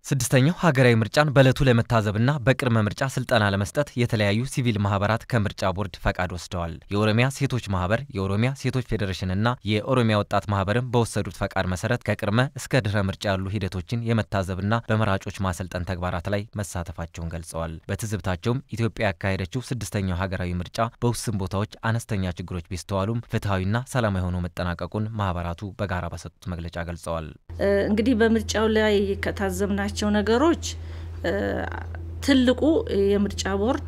ስድስተኛው ሀገራዊ ምርጫን በዕለቱ ለመታዘብና በቅድመ ምርጫ ስልጠና ለመስጠት የተለያዩ ሲቪል ማህበራት ከምርጫ ቦርድ ፈቃድ ወስደዋል። የኦሮሚያ ሴቶች ማህበር፣ የኦሮሚያ ሴቶች ፌዴሬሽንና የኦሮሚያ ወጣት ማህበርም በወሰዱት ፈቃድ መሰረት ከቅድመ እስከ ድህረ ምርጫ ያሉ ሂደቶችን የመታዘብና በመራጮች ማሰልጠን ተግባራት ላይ መሳተፋቸውን ገልጸዋል። በትዝብታቸውም ኢትዮጵያ ያካሄደችው ስድስተኛው ሀገራዊ ምርጫ በውስን ቦታዎች አነስተኛ ችግሮች ቢስተዋሉም ፍትሐዊና ሰላማዊ ሆኖ መጠናቀቁን ማህበራቱ በጋራ በሰጡት መግለጫ ገልጸዋል። እንግዲህ በምርጫው ላይ ከታዘብናቸው ነገሮች ትልቁ የምርጫ ቦርድ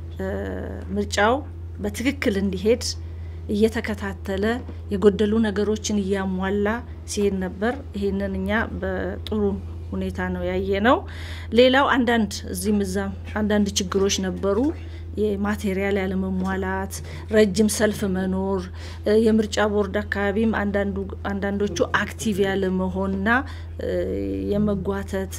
ምርጫው በትክክል እንዲሄድ እየተከታተለ የጎደሉ ነገሮችን እያሟላ ሲሄድ ነበር። ይህንን እኛ በጥሩ ሁኔታ ነው ያየ ነው። ሌላው አንዳንድ እዚህም እዛም አንዳንድ ችግሮች ነበሩ። የማቴሪያል ያለመሟላት፣ ረጅም ሰልፍ መኖር፣ የምርጫ ቦርድ አካባቢም አንዳንዶቹ አክቲቭ ያለመሆንና የመጓተት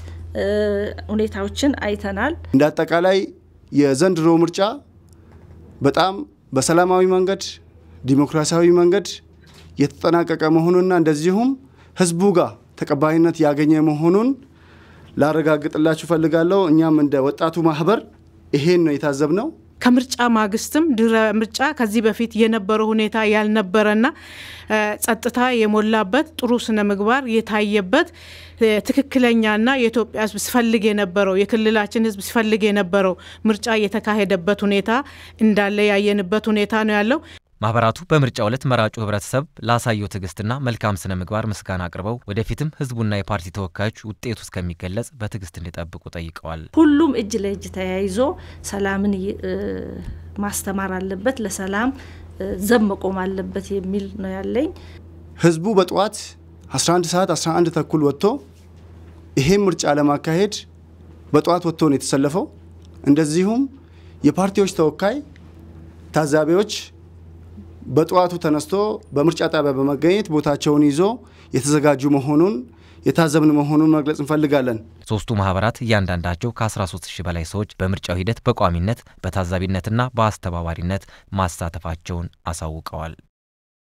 ሁኔታዎችን አይተናል። እንደ አጠቃላይ የዘንድሮ ምርጫ በጣም በሰላማዊ መንገድ ዲሞክራሲያዊ መንገድ የተጠናቀቀ መሆኑንና እንደዚሁም ህዝቡ ጋር ተቀባይነት ያገኘ መሆኑን ላረጋግጥላችሁ ፈልጋለሁ። እኛም እንደ ወጣቱ ማህበር ይሄን ነው የታዘብነው። ከምርጫ ማግስትም ድረ ምርጫ ከዚህ በፊት የነበረው ሁኔታ ያልነበረና ጸጥታ የሞላበት ጥሩ ስነ ምግባር የታየበት ትክክለኛና የኢትዮጵያ ህዝብ ሲፈልግ የነበረው የክልላችን ህዝብ ሲፈልግ የነበረው ምርጫ የተካሄደበት ሁኔታ እንዳለ ያየንበት ሁኔታ ነው ያለው። ማህበራቱ በምርጫው ዕለት መራጩ ህብረተሰብ ላሳየው ትዕግስትና መልካም ስነ ምግባር ምስጋና አቅርበው ወደፊትም ህዝቡና የፓርቲ ተወካዮች ውጤቱ እስከሚገለጽ በትዕግስት እንዲጠብቁ ጠይቀዋል። ሁሉም እጅ ለእጅ ተያይዞ ሰላምን ማስተማር አለበት፣ ለሰላም ዘብ መቆም አለበት የሚል ነው ያለኝ። ህዝቡ በጠዋት 11 ሰዓት 11 ተኩል ወጥቶ ይሄን ምርጫ ለማካሄድ በጠዋት ወጥቶ ነው የተሰለፈው። እንደዚሁም የፓርቲዎች ተወካይ ታዛቢዎች በጠዋቱ ተነስቶ በምርጫ ጣቢያ በመገኘት ቦታቸውን ይዞ የተዘጋጁ መሆኑን የታዘብን መሆኑን መግለጽ እንፈልጋለን። ሶስቱ ማህበራት እያንዳንዳቸው ከ13 ሺህ በላይ ሰዎች በምርጫው ሂደት በቋሚነት በታዛቢነትና በአስተባባሪነት ማሳተፋቸውን አሳውቀዋል።